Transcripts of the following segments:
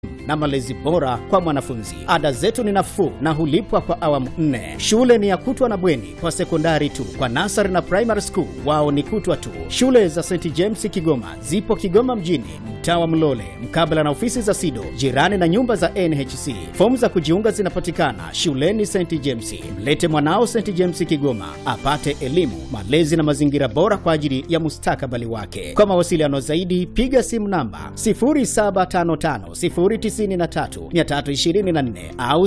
na malezi bora kwa mwanafunzi. Ada zetu ni nafuu na hulipwa kwa awamu nne. Shule ni ya kutwa na bweni kwa sekondari tu. Kwa nasari na primary school wao ni kutwa tu. Shule za St James Kigoma zipo Kigoma mjini, mtaa wa Mlole, mkabala na ofisi za SIDO, jirani na nyumba za NHC. Fomu za kujiunga zinapatikana shuleni St James. Mlete mwanao St James Kigoma apate elimu, malezi na mazingira bora kwa ajili ya mustakabali wake. Kwa mawasiliano zaidi, piga simu namba 0755093324 au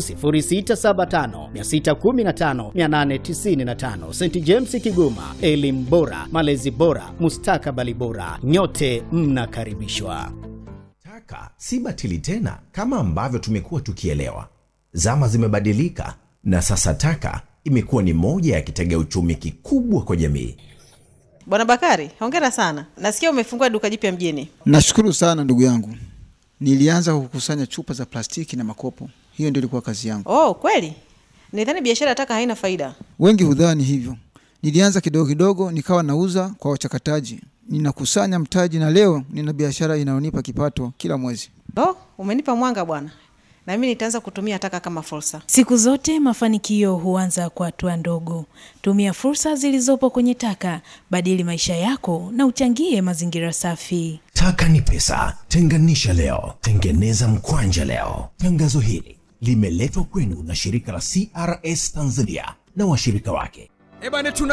0675615895. St James Kigoma, elimu bora, malezi bora, mustakabali bora. Nyote mnakaribishwa. Taka si batili tena kama ambavyo tumekuwa tukielewa. Zama zimebadilika na sasa taka imekuwa ni moja ya kitega uchumi kikubwa kwa jamii. Bwana Bakari, hongera sana. Nasikia umefungua duka jipya mjini. Nashukuru sana ndugu yangu. Nilianza kukusanya chupa za plastiki na makopo, hiyo ndio ilikuwa kazi yangu. Oh, kweli? Nidhani biashara ya taka haina faida. Wengi hudhani hivyo. Nilianza kidogo kidogo, nikawa nauza kwa wachakataji, ninakusanya mtaji, na leo nina biashara inayonipa kipato kila mwezi. Oh, umenipa mwanga bwana, na mimi nitaanza kutumia taka kama fursa. Siku zote mafanikio huanza kwa hatua ndogo. Tumia fursa zilizopo kwenye taka, badili maisha yako na uchangie mazingira safi. Taka ni pesa, tenganisha leo, tengeneza mkwanja leo. Tangazo hili limeletwa kwenu na shirika la CRS Tanzania na washirika wake. Ebane, tuna